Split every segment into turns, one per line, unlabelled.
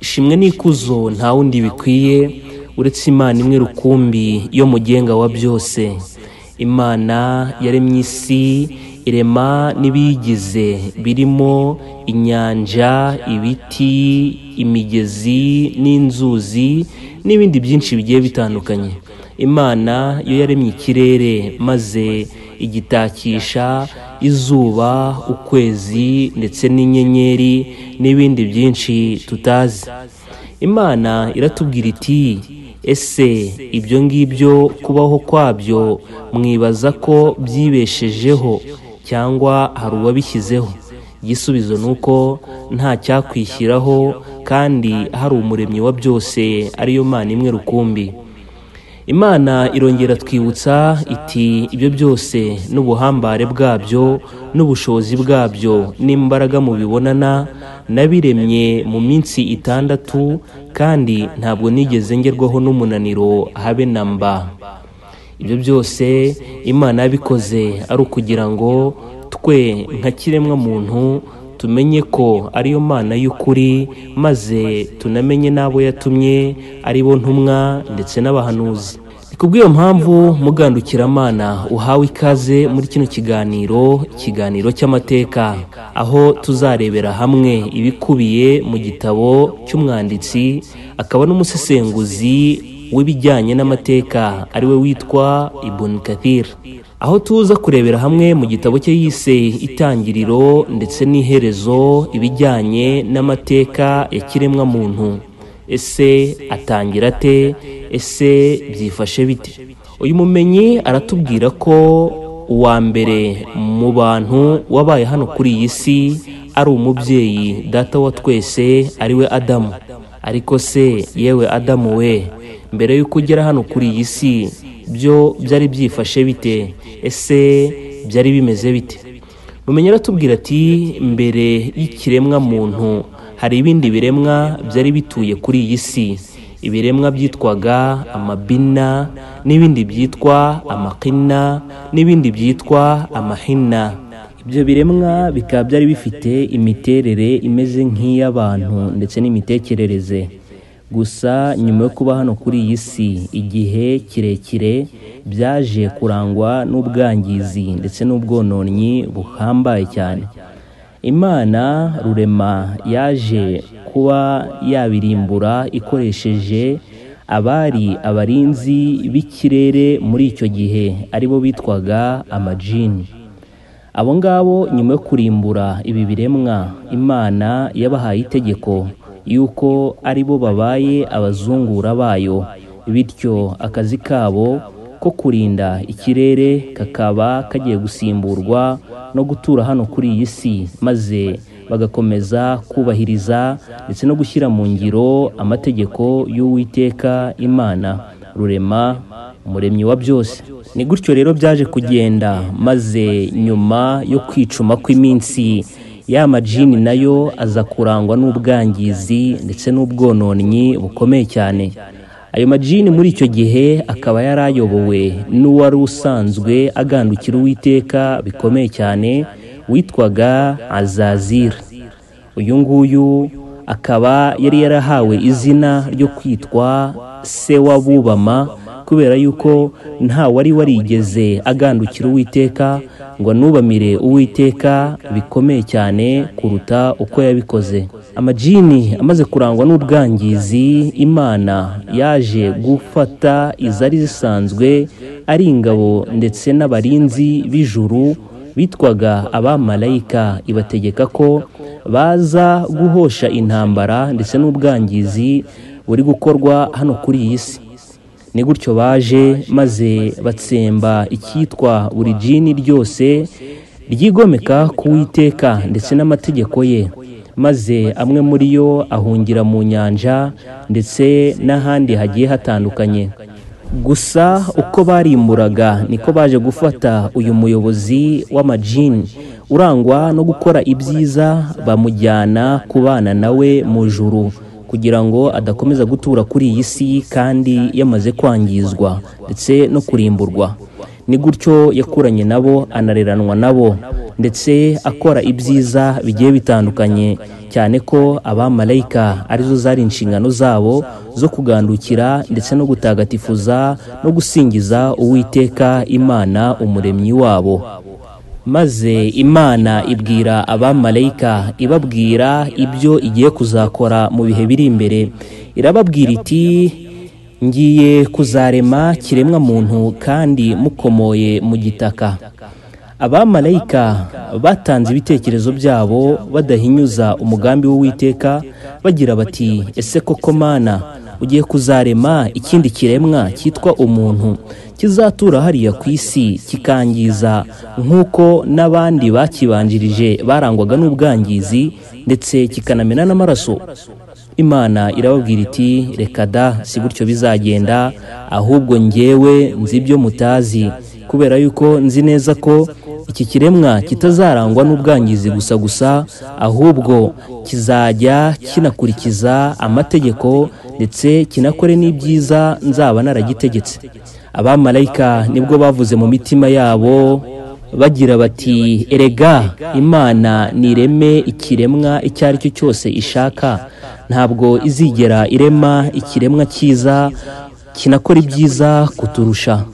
ishimwe n'ikuzo nta wundi bikwiye uretse imana imwe rukumbi yo mugenga wa byose imana yaremye isi irema n'ibiyigize birimo inyanja ibiti imigezi n'inzuzi n'ibindi byinshi bigiye bitandukanye imana yo yaremye ikirere maze igitakisha izuba ukwezi ndetse n'inyenyeri n'ibindi byinshi tutazi imana iratubwira iti ese ibyo ngibyo kubaho kwabyo mwibaza ko byibeshejeho cyangwa hari uwabishyizeho igisubizo ni uko nta cyakwishyiraho kandi hari umuremyi wa byose ariyo mana imwe rukumbi imana irongera twibutsa iti ibyo byose n'ubuhambare bwabyo n'ubushobozi bwabyo n'imbaraga mubibonana nabiremye mu minsi itandatu kandi ntabwo nigeze ngerwaho n'umunaniro habe na mba ibyo byose imana yabikoze ari ukugira ngo twe nka kiremwa muntu tumenye ko ariyo mana y'ukuri maze tunamenye n'abo yatumye ari bo ntumwa ndetse n'abahanuzi ni kubw'iyo mpamvu mugandukiramana uhawe ikaze muri kino kiganiro ikiganiro cy'amateka aho tuzarebera hamwe ibikubiye mu gitabo cy'umwanditsi akaba n'umusesenguzi w'ibijyanye n'amateka ariwe witwa ibuni kathir aho tuza kurebera hamwe mu gitabo cye yise itangiriro ndetse n'iherezo ibijyanye n'amateka ya kiremwa muntu ese atangira ate ese byifashe bite uyu mumenyi aratubwira ko uwa mbere mu bantu wabaye hano kuri iyi si ari umubyeyi data wa twese ariwe adamu ariko se yewe adamu we mbere y'uko ugera hano kuri iyi si byo byari byifashe bite ese byari bimeze bite mumenye aratubwira ati mbere y'ikiremwa muntu hari ibindi biremwa byari bituye kuri iyi si ibiremwa byitwaga amabina n'ibindi byitwa amakina n'ibindi byitwa amahina ibyo biremwa bikaba byari bifite imiterere imeze nk'iy'abantu ndetse n'imitekerereze gusa nyuma yo kuba hano kuri iyi si igihe kirekire byaje kurangwa n'ubwangizi ndetse n'ubwononnyi buhambaye cyane imana rurema yaje kuba yabirimbura ikoresheje abari abarinzi b'ikirere muri icyo gihe aribo bitwaga amajini abo ngabo nyuma yo kurimbura ibi biremwa imana yabahaye itegeko yuko ari bo babaye abazungura bayo bityo akazi kabo ko kurinda ikirere kakaba kagiye gusimburwa no gutura hano kuri iyi si maze bagakomeza kubahiriza ndetse no gushyira mu ngiro amategeko y'uwiteka imana rurema umuremyi wa byose ni gutyo rero byaje kugenda maze nyuma yo kwicuma kw'iminsi ya majini nayo aza kurangwa n'ubwangizi ndetse n'ubwononnyi bukomeye cyane ayo majini muri icyo gihe akaba yari ayobowe n'uwari usanzwe agandukira uwiteka bikomeye cyane witwaga azazira uyu nguyu akaba yari yarahawe izina ryo kwitwa se w'abubama kubera yuko nta wari warigeze agandukira uwiteka ngo nubamire uwiteka bikomeye cyane kuruta uko yabikoze amajini amaze kurangwa n'ubwangizi imana yaje gufata izari zisanzwe ari ingabo ndetse n'abarinzi b'ijuru bitwaga abamarayika ibategeka ko baza guhosha intambara ndetse n'ubwangizi buri gukorwa hano kuri iyi si ni gutyo baje maze batsemba icyitwa buri jini ryose ryigomeka ku witeka ndetse n'amategeko ye maze amwe muri yo ahungira mu nyanja ndetse n'ahandi hagiye hatandukanye gusa uko barimburaga niko baje gufata uyu muyobozi w'amajini urangwa no gukora ibyiza bamujyana kubana nawe mu juru kugira ngo adakomeza gutura kuri iyi si kandi yamaze kwangizwa ndetse no kurimburwa ni gutyo yakuranye nabo anareranwa nabo ndetse akora ibyiza bigiye bitandukanye cyane ko abamarayika arizo zari inshingano zabo zo kugandukira ndetse no gutagatifuza no gusingiza uwiteka imana umuremyi wabo maze imana ibwira abamarayika ibabwira ibyo igiye kuzakora mu bihe biri imbere irababwira iti ngiye kuzarema kiremwa muntu kandi mukomoye mu gitaka abamarayika batanze ibitekerezo byabo badahinyuza umugambi w'uwiteka bagira bati ese koko mana ugiye kuzarema ikindi kiremwa cyitwa umuntu kizatura hariya ku isi kikangiza nk'uko n'abandi bakibanjirije barangwaga n'ubwangizi ndetse kikanamena n'amaraso imana irababwira iti reka da si gutyo bizagenda ahubwo ngewe nzi ibyo mutazi kubera yuko nzi neza ko iki kiremwa kitazarangwa n'ubwangizi gusa gusa ahubwo kizajya kinakurikiza amategeko ndetse kinakore n'ibyiza nzaba naragitegetse abamarayika nibwo bavuze mu mitima yabo bagira bati erega imana nireme ikiremwa icyo ari cyo cyose ishaka ntabwo izigera irema ikiremwa cyiza kinakora ibyiza kuturusha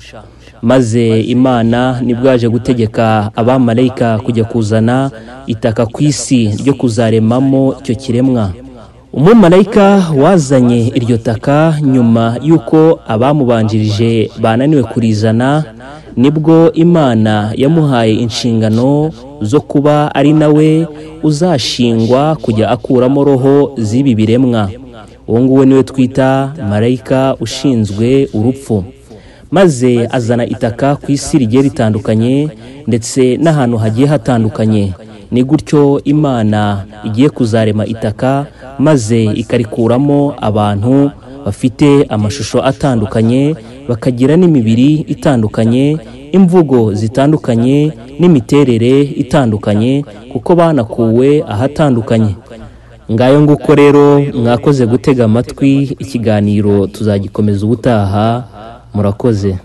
maze imana nibwo yaje gutegeka abamarayika kujya kuzana itaka ku isi ryo kuzaremamo icyo kiremwa umumarayika wazanye iryo taka nyuma y'uko abamubanjirije bananiwe kurizana nibwo imana yamuhaye inshingano zo kuba ari nawe uzashingwa kujya akuramo roho z'ibi biremwa uwo nguwo niwe twita marayika ushinzwe urupfu maze azana itaka ku isi rigiye ritandukanye ndetse n'ahantu hagiye hatandukanye ni gutyo imana igiye kuzarema itaka maze ikarikuramo abantu bafite amashusho atandukanye bakagira n'imibiri itandukanye imvugo zitandukanye n'imiterere itandukanye kuko banakuwe ahatandukanye ngayo nguko rero mwakoze gutega amatwi ikiganiro tuzagikomeza ubutaha murakoze